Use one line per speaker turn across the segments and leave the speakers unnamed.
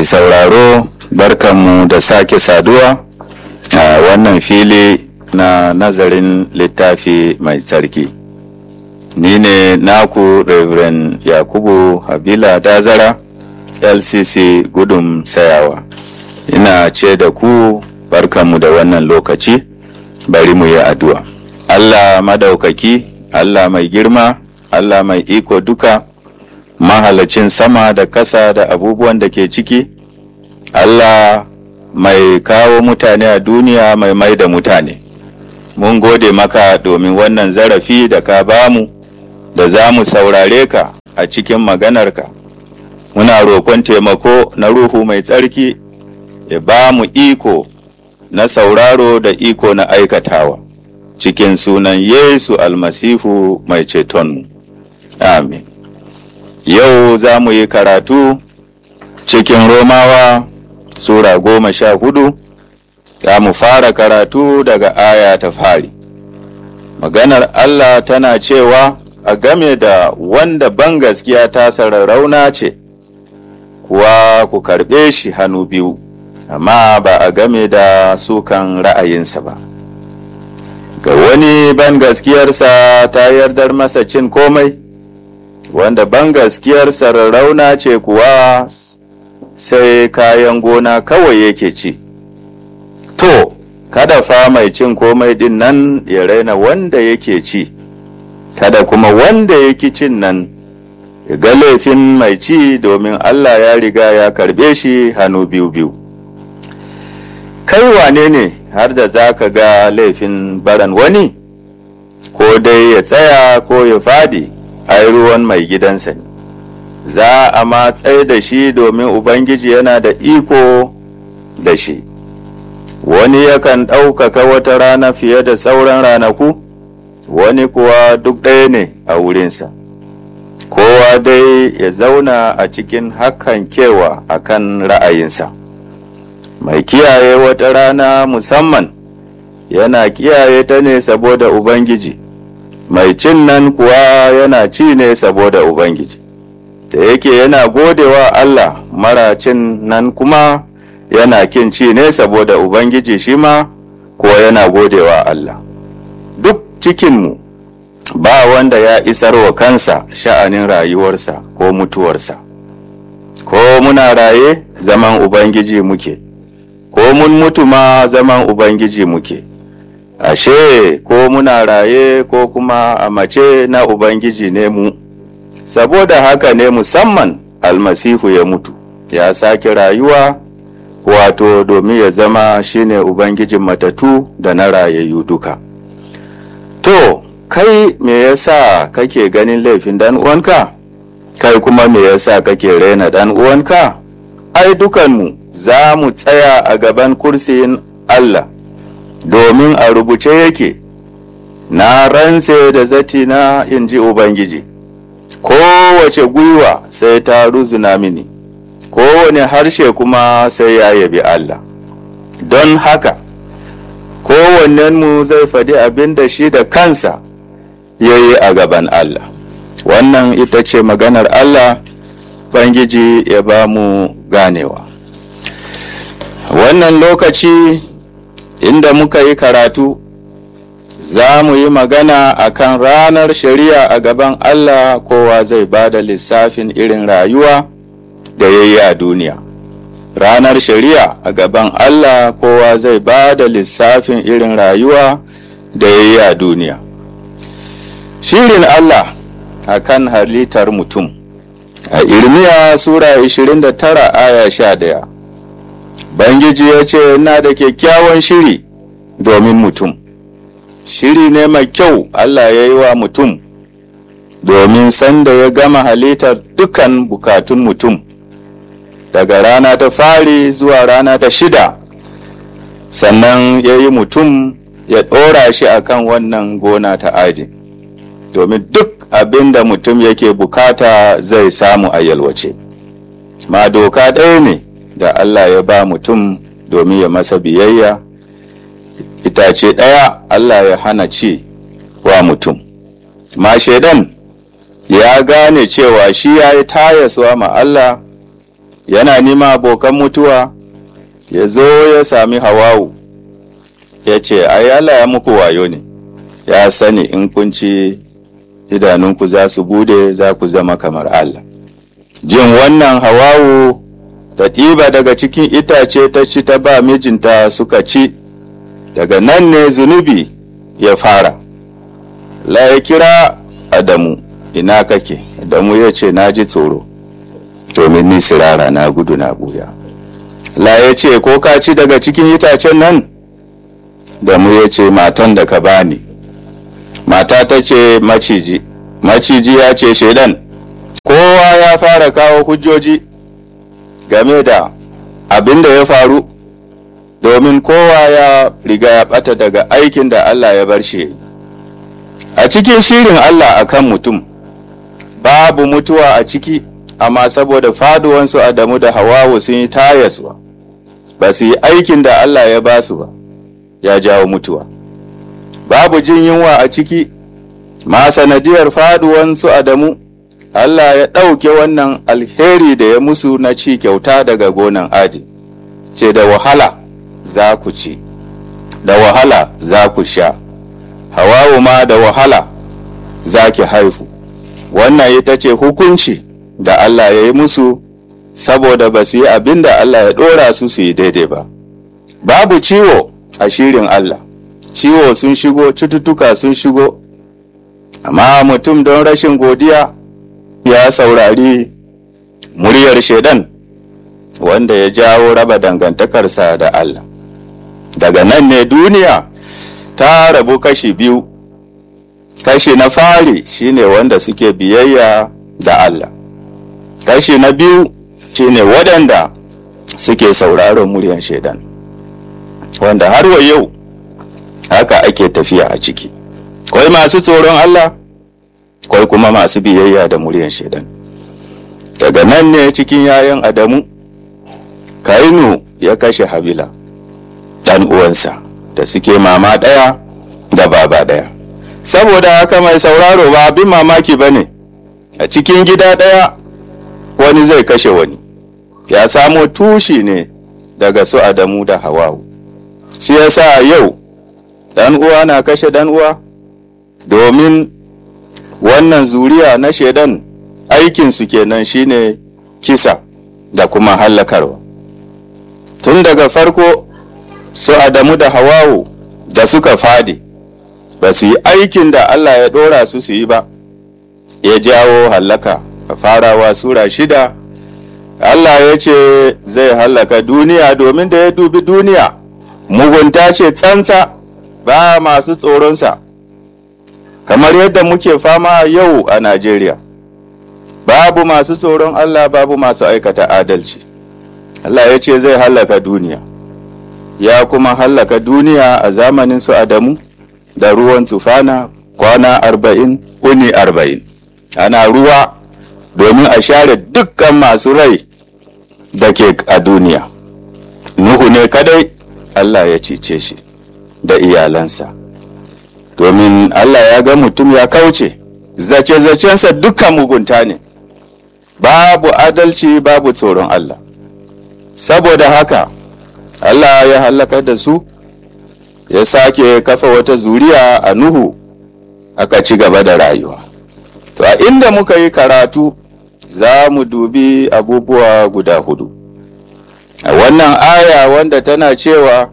mai sauraro barkanmu da sake saduwa a wannan fili na nazarin littafi mai tsarki ni ne naku reverend yakubu habila dazara lcc gudun sayawa ina ce da ku barkanmu da wannan lokaci bari mu yi addu'a allah madaukaki allah mai girma allah mai iko duka mahalacin sama da kasa da abubuwan da ke ciki allah mai kawo mutane a duniya mai mai da mutane mun gode maka domin wannan zarafi da ka bamu da za mu saurare ka a cikin maganarka muna roƙon taimako na ruhu mai tsarki ya ba mu iko na sauraro da iko na aikatawa cikin sunan yesu almasihu mai cetonmu amin yau za mu yi karatu cikin romawa sura goma sha hudu za mu fara karatu daga aya ta fari maganar allah tana cewa a game da wanda ban gaskiya ta sararrauna ce kuwa ku karɓe shi hannu biyu amma ba a game da sukan ra'ayinsa ba ga wani ban gaskiyarsa ta yardar masa cin komai wanda ban gaskiyarsa rarrauna ce kuwa sai kayan gona kawai yake ci to kada fa mai cin komai din nan ya raina wanda yake ci kada kuma wanda yake cin nan ya ga laifin mai ci domin allah ya riga ya karbe shi hannu biyu biyu kai wane ne har da za ka ga laifin baran wani ko dai ya tsaya ko ya fadi ai ruwan mai gidansa ne za a matsai da shi domin ubangiji yana da iko da shi wani yakan ɗaukaka wata rana fiye da sauran ranaku wani kuwa duk ɗaya ne a wurinsa kowa dai ya zauna a cikin hakan kewa a kan ra'ayinsa mai kiyaye wata rana musamman yana kiyaye ta ne saboda ubangiji mai cin nan kuwa yana ci ne saboda ubangiji da yake yana godewa allah mara cin nan kuma yana kin ci ne saboda ubangiji shi ma kuwa yana godewa allah duk cikinmu ba wanda ya isar wa kansa sha'anin rayuwarsa ko mutuwarsa ko muna raye zaman ubangiji muke ko mun mutu ma zaman ubangiji muke ashe ko muna raye ko kuma a mace na ubangiji ne mu saboda haka ne musamman almasihu ya mutu ya sake rayuwa wato domin ya zama shine ubangijin matatu da na rayayyu duka to kai me yasa kake ganin laifin dan uwanka kai kuma me yasa kake raina dan uwanka ai dukanmu za mu tsaya a gaban kursiyin Allah domin a rubuce yake na rantse da zati na in ji Ubangiji kowace gwiwa sai ta ruzuna mini kowane harshe kuma sai ya yabi Allah don haka kowannenmu zai faɗi abin da shi da kansa ya yi a gaban Allah wannan ita ce maganar Allah Bangiji ya ba mu ganewa wannan lokaci inda muka yi karatu za mu yi magana a kan ranar shari'a a gaban Allah kowa zai ba da lissafin irin rayuwa da ya yi a duniya ranar shari'a a gaban Allah kowa zai ba da lissafin irin rayuwa da ya yi a duniya shirin Allah a kan halittar mutum a irmiya sura 29 aya 11 Bangiji ya ce ina da kyakkyawan shiri domin mutum shiri ne mai kyau Allah ya yi wa mutum domin sanda ya gama halittar dukan bukatun mutum daga rana ta fari zuwa rana ta shida sannan ya yi mutum ya ɗora shi akan wannan gona ta aji domin duk abin da mutum yake bukata zai samu a yalwace ma doka ɗaya ne da Allah ya ba mutum domin ya masa biyayya itace ɗaya Allah ya hana ci wa mutum ma shaidan ya gane cewa shi ya yi tayaswa ma Allah yana nima abokan mutuwa ya zo ya sami hawawu ya ce ai Allah ya muku wayo ne ya sani in kun ci idanunku za su bude za ku zama kamar Allah jin wannan hawawu ta ɗiba daga cikin itace ta ci ta ba mijinta suka ci daga nan ne zunubi ya fara la ya kira adamu ina kake adamu ya ce na ji tsoro domin ni sirara na gudu na buya la ya ce ko ka ci daga cikin itacen nan damu ya ce matan da ka bani mata ta ce maciji maciji ya ce shaidan kowa ya fara kawo hujjoji game da abin da ya faru domin kowa ya riga ya bata daga aikin da Allah ya bar shi a cikin shirin Allah akan mutum babu mutuwa a ciki amma saboda faduwansu Adamu da Hawawu sun yi tayaswa ba su yi aikin da Allah ya ba su ba ya jawo mutuwa babu jin yunwa a ciki ma sanadiyar faduwansu Adamu Allah ya ɗauke wannan alheri da ya musu na ci kyauta daga gonan aji ce da wahala za ku ci da wahala za ku sha hawawu ma da wahala za ki haifu wannan ita ce hukunci da Allah ya yi musu saboda ba su yi abin da Allah ya ɗora su su yi daidai ba babu ciwo a shirin Allah ciwo sun shigo cututtuka sun shigo amma mutum don rashin godiya ya saurari muryar shaidan wanda ya jawo raba dangantakarsa da Allah daga nan ne duniya ta rabu kashi biyu kashi na fari shine wanda suke biyayya da Allah kashi na biyu shine waɗanda suke sauraron muryar shaidan wanda har wa yau haka ake tafiya a ciki kwai masu tsoron Allah kwai kuma masu biyayya da muryar shaidan daga nan ne cikin yayan adamu kainu ya kashe habila ɗan uwansa da suke mama ɗaya da baba ɗaya saboda haka mai sauraro ba abin mamaki ba ne a cikin gida ɗaya wani zai kashe wani ya samo tushi ne daga su adamu da hawawu shi yasa yau ɗan uwa na kashe ɗan uwa domin wannan zuriya na shaidan aikinsu kenan shine kisa da kuma hallakarwa tun daga farko su adamu da hawawu da suka fadi ba su yi aikin da allah ya ɗora su su yi ba ya jawo hallaka a farawa sura shida allah ya ce zai hallaka duniya domin da ya dubi duniya mugunta ce tsantsa ba masu tsoronsa kamar yadda muke fama yau a najeriya babu masu tsoron allah babu masu aikata adalci allah ya ce zai hallaka duniya ya kuma hallaka duniya a zamanin su adamu da ruwan tufana kwana arba'in uni arba'in ana ruwa domin a share dukkan masu rai da ke a duniya nuhu ne kadai allah ya cice shi da iyalansa domin allah ya ga mutum ya kauce zace-zacensa dukkan mugunta ne babu adalci babu tsoron allah saboda haka Allah ya hallaka da su ya sake kafa wata zuriya a Nuhu aka ci gaba da rayuwa. To a inda muka yi karatu za mu dubi abubuwa guda hudu. A wannan aya wanda tana cewa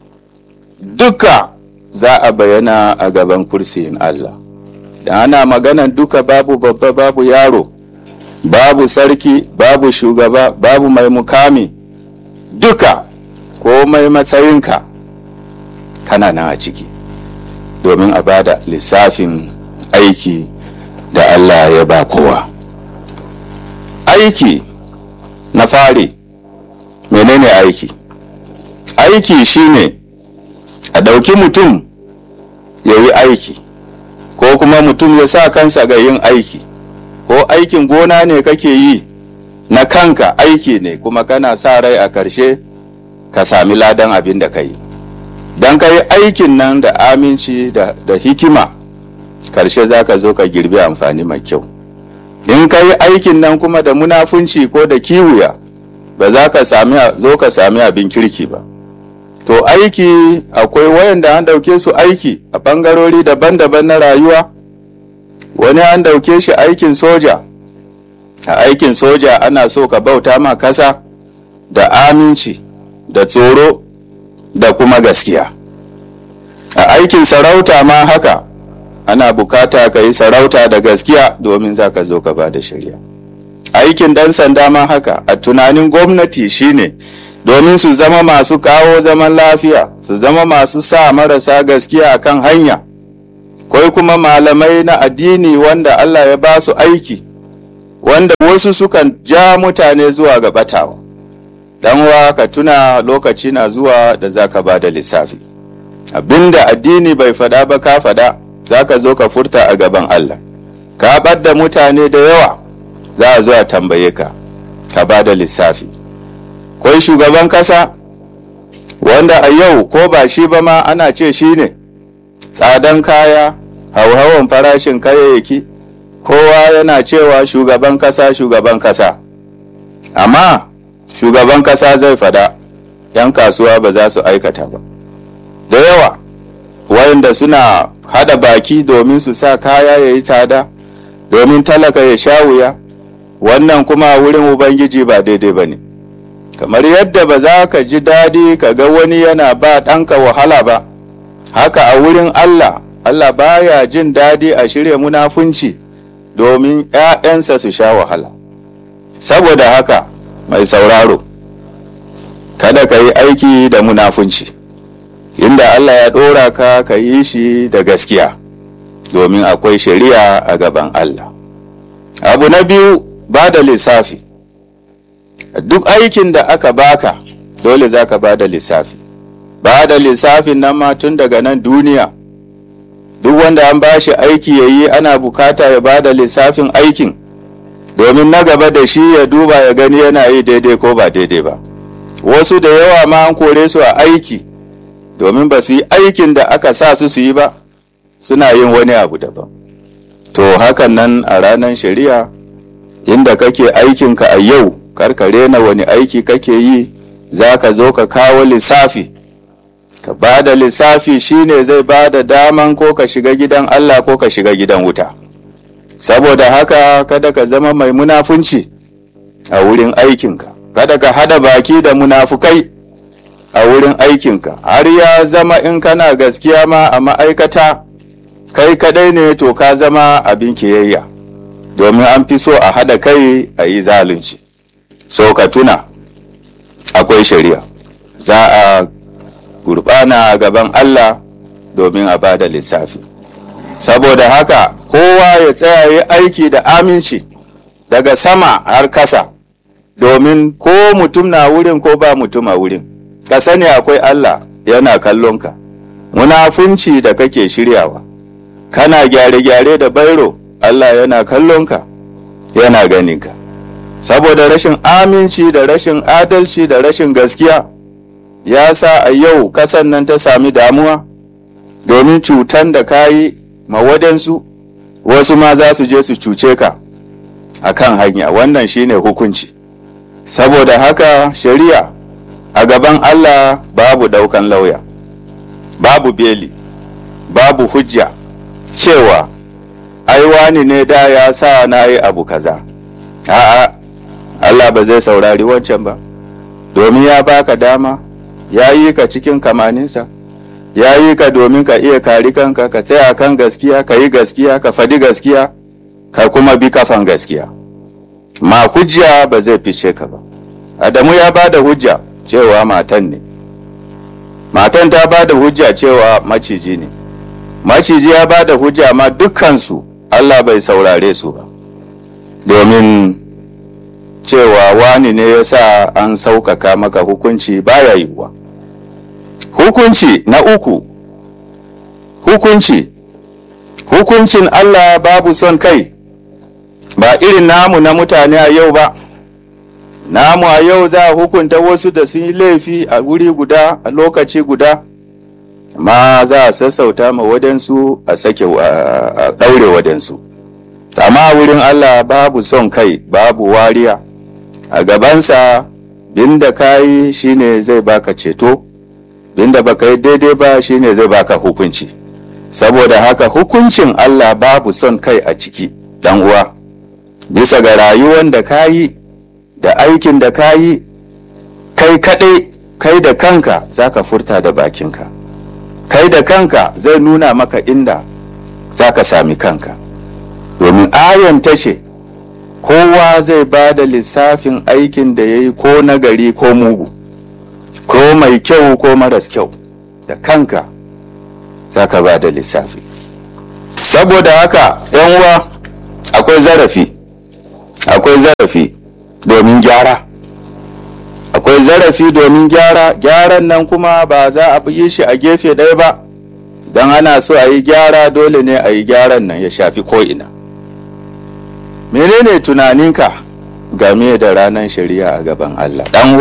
duka za a bayyana a gaban kursiyin Allah. Da ana maganan duka babu babba babu yaro, babu sarki, babu shugaba, babu mai mukami, duka komai matsayinka kana nan a ciki domin a bada lissafin aiki da Allah ya ba kowa aiki na fari menene aiki aiki shine a ɗauki mutum ya yi aiki ko kuma mutum ya sa kansa ga yin aiki ko aikin gona ne kake yi na kanka aiki ne kuma kana sa rai a ƙarshe ka sami ladan abin da ka yi don ka yi aikin nan da aminci da, da hikima karshe za ka zo ka girbi amfani mai kyau in ka yi aikin nan kuma da munafunci ko da kiwuya ba za ka sami zo ka sami abin kirki ba to aiki akwai wayanda an dauke su aiki a bangarori daban-daban na rayuwa wani an dauke shi aikin soja a aikin soja ana so ka bauta ma kasa da aminci da tsoro da kuma gaskiya a aikin sarauta ma haka ana bukata ka yi sarauta da gaskiya domin za ka zo ka ba da shari'a aikin dan sanda ma haka a tunanin gwamnati shine domin su zama masu kawo zaman lafiya su zama masu sa marasa gaskiya a kan hanya kwai kuma malamai na addini wanda allah ya ba su aiki wanda wasu sukan ja mutane zuwa ga batawa wa ka tuna lokaci na zuwa da za ka ba da lissafi abinda addini bai fada ba ka fada za ka zo ka furta a gaban allah ka ɓadda mutane da yawa za a zo a tambaye ka ka ba da lissafi kwai shugaban kasa wanda a yau ko ba shi ba ma ana ce shi ne tsadan kaya hauhawan farashin kayayyaki kowa yana cewa shugaban kasa shugaban kasa amma shugaban kasa zai fada 'yan kasuwa ba za su aikata ba da yawa wayanda suna hada baki domin su sa kaya ya yi tsada domin talaka ya sha wuya wannan kuma wurin ubangiji ba daidai ba ne kamar yadda ba za ka ji daɗi ka ga wani yana ba ɗanka wahala ba haka a wurin allah allah baya jin daɗi a shirya munafunci domin 'ya'yansa su sha wahala saboda haka mai sauraro kada ka yi aiki da munafunci inda allah ya ɗora ka ka yi shi da gaskiya domin akwai shari'a a gaban allah abu na biyu ba da lissafi duk aikin da aka baka dole za ka ba da lissafi ba da lissafin nan ma tun daga nan duniya duk wanda an ba shi aiki ya yi ana bukata ya ba da lissafin aikin domin na gaba da shi ya duba ya gani yana yi daidai ko ba daidai ba wasu da yawa ma an kore su a aiki domin ba su yi aikin da aka sa su su yi ba suna yin wani abu daban to hakan nan a ranar shari'a inda kake aikinka a yau karkare na wani aiki kake yi za ka zo ka kawo lissafi ka ba da lissafi shine zai ba da daman ko ka shiga gidan allah ko ka shiga gidan wuta saboda haka kada ka zama mai munafunci a wurin aikinka kada ka hada baki da munafukai a wurin aikinka har ya zama in kana gaskiya ma a ma'aikata kai kadai ne to ka zama abin kiyayya domin an fi so a hada kai a yi zalunci so ka tuna akwai shari'a za a gurbana a gaban allah domin a bada lissafi saboda haka kowa ya tsaya yi aiki da aminci daga sama har kasa domin ko mutum na wurin ko ba mutum a wurin ka sani akwai allah yana kallonka munafunci da kake shiryawa kana gyare-gyare da bairo allah yana kallonka yana ganinka saboda rashin aminci da rashin adalci da rashin gaskiya ya sa a yau kasan nan ta sami damuwa domin cutan da ka yi mawadansu wasu ma za su je su cuce ka a kan hanya wannan shine hukunci saboda haka shari'a a gaban allah babu daukan lauya babu beli babu hujja cewa ai wani ne da ya sa na yi abu kaza a'a allah ba zai saurari wancan ba domin ya baka dama ya yi ka cikin kamaninsa ya yi ka domin ka iya kari kanka ka tsaya kan gaskiya ka yi gaskiya ka fadi gaskiya ka kuma bi kafan gaskiya ma hujja ba zai fice ka ba adamu ya ba da hujja cewa matan ne matan ta ba da hujja cewa maciji ne maciji ya ba da hujja ma dukkansu allah bai saurare su ba domin cewa wani ne ya sa an sauƙaƙa maka hukunci baya yiwuwa hukunci na uku hukunci hukuncin Allah babu son kai ba irin namu na mutane a yau ba namu a yau za a hukunta wasu da sun yi laifi a wuri guda a lokaci guda amma za a sassauta ma wadansu a sake a ɗaure wadansu amma wurin Allah babu son kai babu wariya a gabansa binda ka yi shine zai baka ceto binda baka yi daidai ba shine zai baka hukunci saboda haka hukuncin Allah babu son kai a ciki dan uwa bisa ga rayuwan da ka yi da aikin da ka yi kai kaɗai kai da kanka za ka furta da bakinka kai da kanka zai nuna maka inda za ka sami kanka domin ayan ta ce kowa zai ba da lissafin aikin da ya yi ko nagari ko mugu ko mai kyau ko maras kyau da kanka za ka ba da lissafi saboda haka uwa akwai zarafi akwai zarafi domin gyara akwai zarafi domin gyara gyaran nan kuma ba za a yi shi a gefe ɗaya ba don ana so a yi gyara dole ne a yi gyaran nan ya shafi ko'ina menene tunaninka game da ranar shari'a a gaban allah ɗan